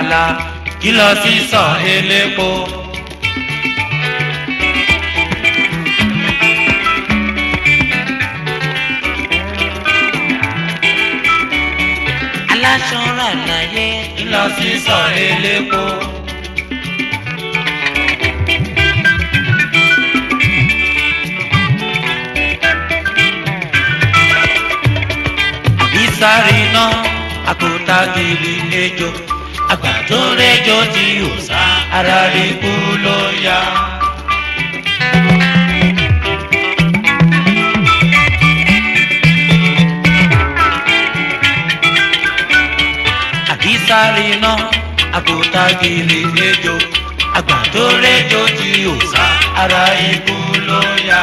àjàlá kí lọ sí sọ elépo. aláṣọ rà láyé kí lọ sí sọ elépo. ìsáré iná àkótá kiri lẹ́jọ́ àgbà tó rẹ́jọ́ tí ò sá ara rẹ̀ kú ló yá. àkísáré iná àkótá kiri lẹ́jọ́ àgbà tó rẹ́jọ́ tí ò sá ara rẹ̀ kú ló yá.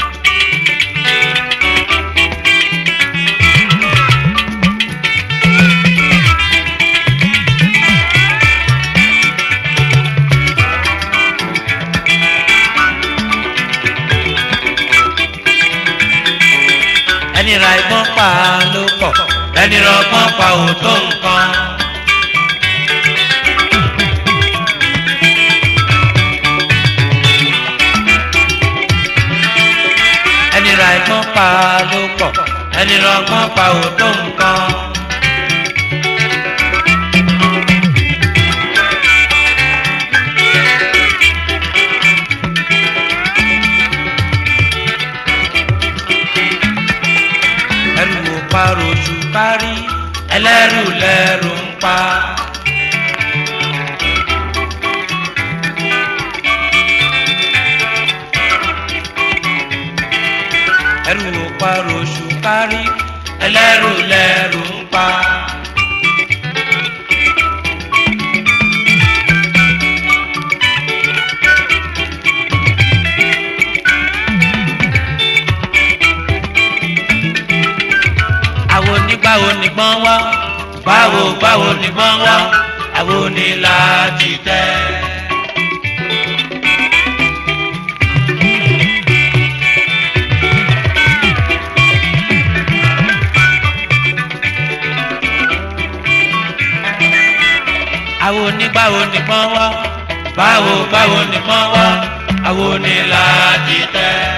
ẹni ra ìbọn pa ló pọ̀ ẹni rọgbọ́n pa ò tó nǹkan. ẹni ra ìbọn pa ló pọ̀ ẹni rọgbọ́n pa ò tó nǹkan. ẹrù ò parò jù kárí ẹlẹ́rù lẹ́rù ń pa. ẹrù ò parò jù kárí ẹlẹ́rù lẹ́rù ń pa. àwo nígbàwo nìgbọ́n wá báwo báwo nìgbọ́n wá àwo ní láti tẹ́. àwo nígbàwo nìgbọ́n wá báwo báwo nìgbọ́n wá àwo ní láti tẹ́.